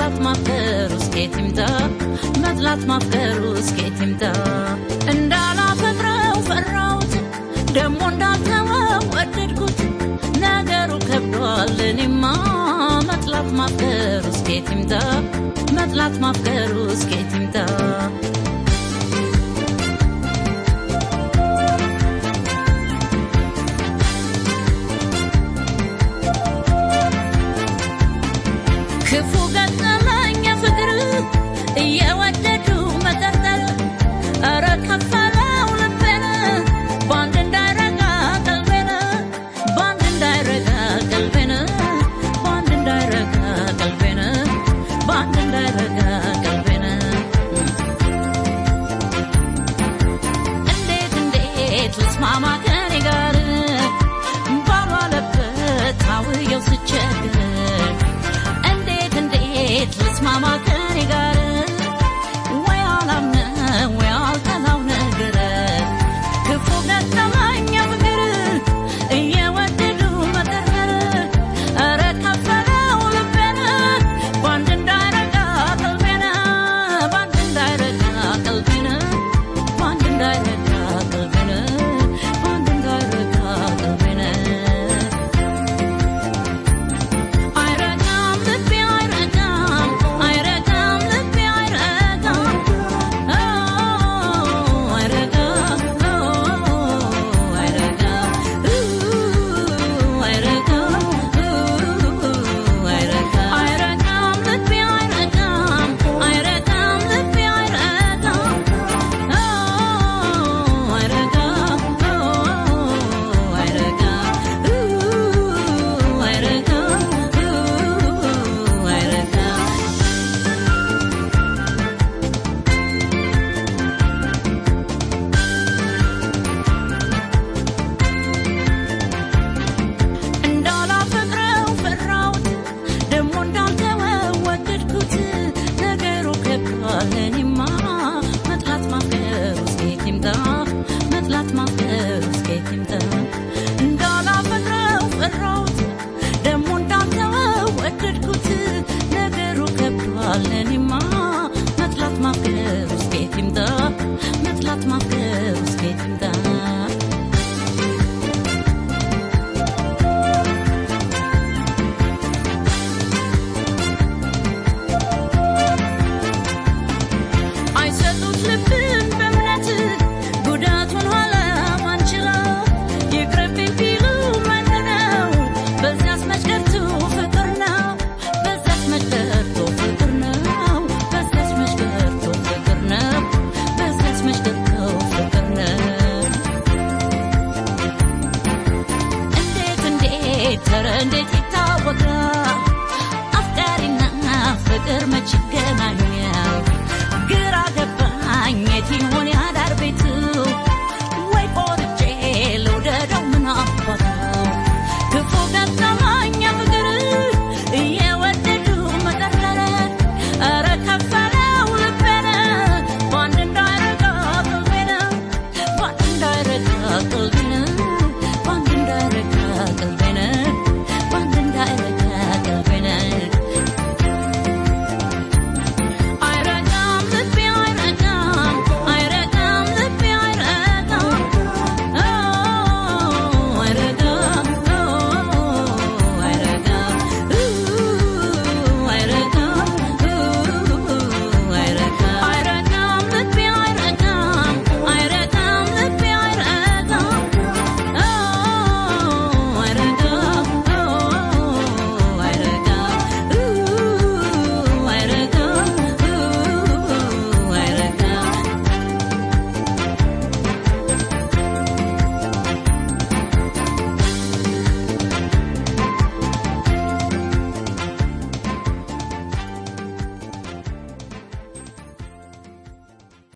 መጥላት ማፍቀሩ እስኬት ይምጣ መጥላት ማፍቀሩ እስኬት ይምጣ እንዳላፈቅረው ፈራሁት ደሞ እንዳልተወው ወደድኩት ነገሩ ከብዷል እኔማ መጥላት ማፍቀሩ እስኬት ይምጣ መጥላት ማፍቀሩ እስኬት ይምጣ ክፉ ገጠመኝ ፍቅር እየወደዱ መጠርጠር ኧረ ከፈለው ልቤን በአንድ እንዳይረጋ ቀልቤን በአንድ እንዳይረጋ ቀልቤን በአንድ እንዳይረጋ ቀልቤን በአንድ እንዳይረጋ ቀልቤን እንዴት እንዴት ልስማማ ከኔ ጋር ባሏለበት አውየው ስቸግር እንዴት እንዴት ልስማማ ከኔ ጋር ወይ አላምነ ወይ አልጠላው ነገር ክፉ ገጠመኝ ፍቅር እየወደዱ መጠርጠር ኧረ ከፈለው ልቤን በአንድ እንዳይረጋ ቀልቤን በአንድ እንዳይረጋ ቀልቤን በአንድ እንዳይረጋ ቀልቤን በአንድ እንዳይረጋ ቀልቤን አይረጋም ልቤ አይረጋም አይረጋም ልቤ አይረጋም አይረጋም አይረጋም አይረጋም አይረጋም ልቤ አይረጋም አይረጋም ልቤ አይረጋም አይረጋም አይረጋም አይረጋም እንዳላፈቅረው ፈራሁት ደሞ እንዳልተወው ወደድኩት ነገሩ ከብዷል እኔማ መጥላት ማፍቀሩ እስኬት ይምጣ መጥላት ማፍቀሩ እስኬት ይምጣ እንዳላፈቅረው ፈራሁት ደሞ እንዳልተወው ወደድኩት ነገሩ ከብዷል እኔማ መጥላት ማፍቀሩ እስኬት ይምጣ መጥላት ማፍቀሩ እስኬት ይምጣ አይሰጡት ልብን በእምነት ጉዳቱን ኋላ ማንችለው ይቅርብኝ ቢሉ ምንድነው? በዚያስ መጭቀርቱ ፍቅር ነው። በዚያስ መጭቀርቱ ፍቅር ነው። በዚያስ መጭቀርቱ ፍቅር ነው። በዚያስ መጭቀርቱ ፍቅር ነው። እንዴት እንዴት ኧረ እንዴት ይታወቃል አፍቃሪና ፍቅር መች ይገናኛል? ግራ ገባኝ የት ይሆን ያዳር ቤት